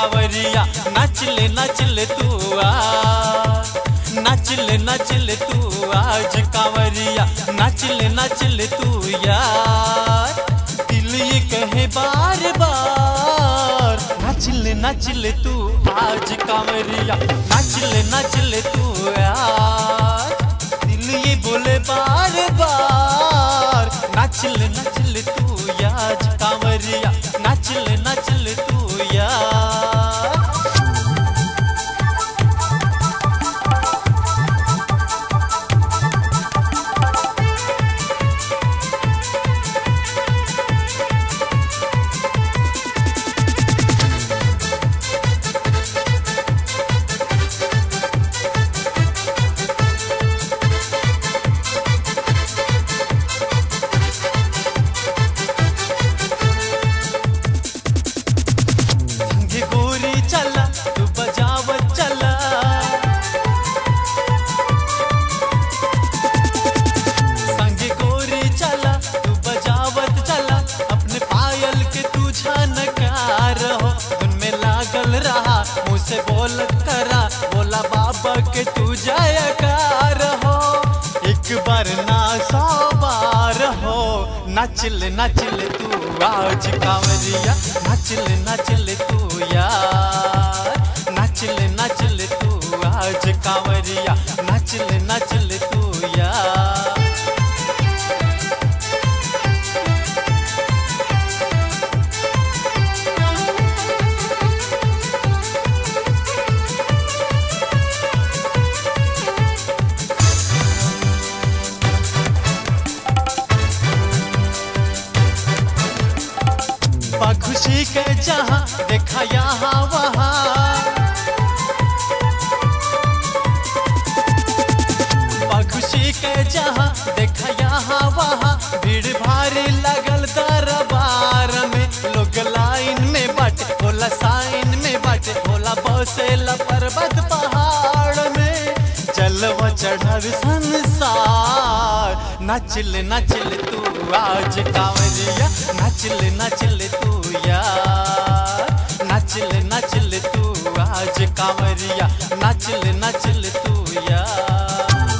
कांवरिया नाचले नाचले तू आ नाचले नाचले तू आज कांवरिया नाचले नाचले तू यार दिल ये कहे बार बार नाचले नाचले तू आज कांवरिया नाचले नाचले तू यार दिल ये बोले बार बार नाचले नाचले तू याज कांवरिया नाचले नाचले तू यार संगे गोरी चला तू बजावत चला संगे गोरी चला तू बजावत चला अपने पायल के तू झनकार हो धुन में लागल रहा मुँह से बोलत करा बोला बाबा के तू जयकार हो एक बार ना सौ बार हो नाचल नाचल तू आज कांवरिया नाचल नाचल तू यार नाचल नाचल तू आज कांवरिया नाचल नाचल तू यार बा खुशी के जहाँ देखा यहाँ वहाँ बा खुशी के जहाँ देखा यहाँ वहाँ भीड़ भारी लगल दरबार में लोग लाइन में बाटे बोला साइन में बाटे बोला बसेला पर्वत पहाड़ में जलवा चढ़ल संसार नाचल नाचल तू आज कांवरिया नाचल नाचल तू यार नाचल नाचल तू आज कांवरिया नाचल नाचल तू यार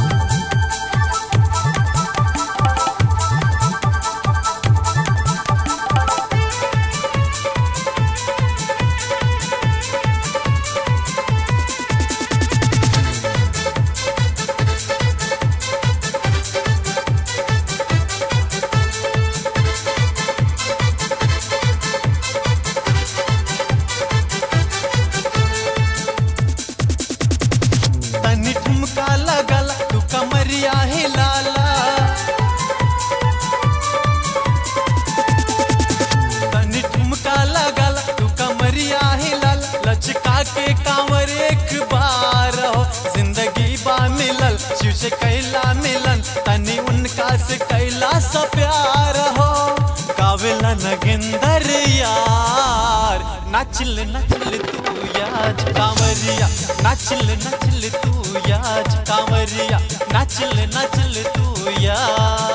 तनी ठुमका लगल तू कमरिया हिलाला तनी ठुमका लगल तू कमरिया हिलाल लचका के कांवर एक बार हो जिंदगी बा मिलल शिव से कैला मिलन तनी उनका से कैला सा प्यार हो गावेला नगिंदर यार नाचल नाचल तू याज कांवरिया नाचल नाचल तू याज कांवरिया नाचल नाचल तू यार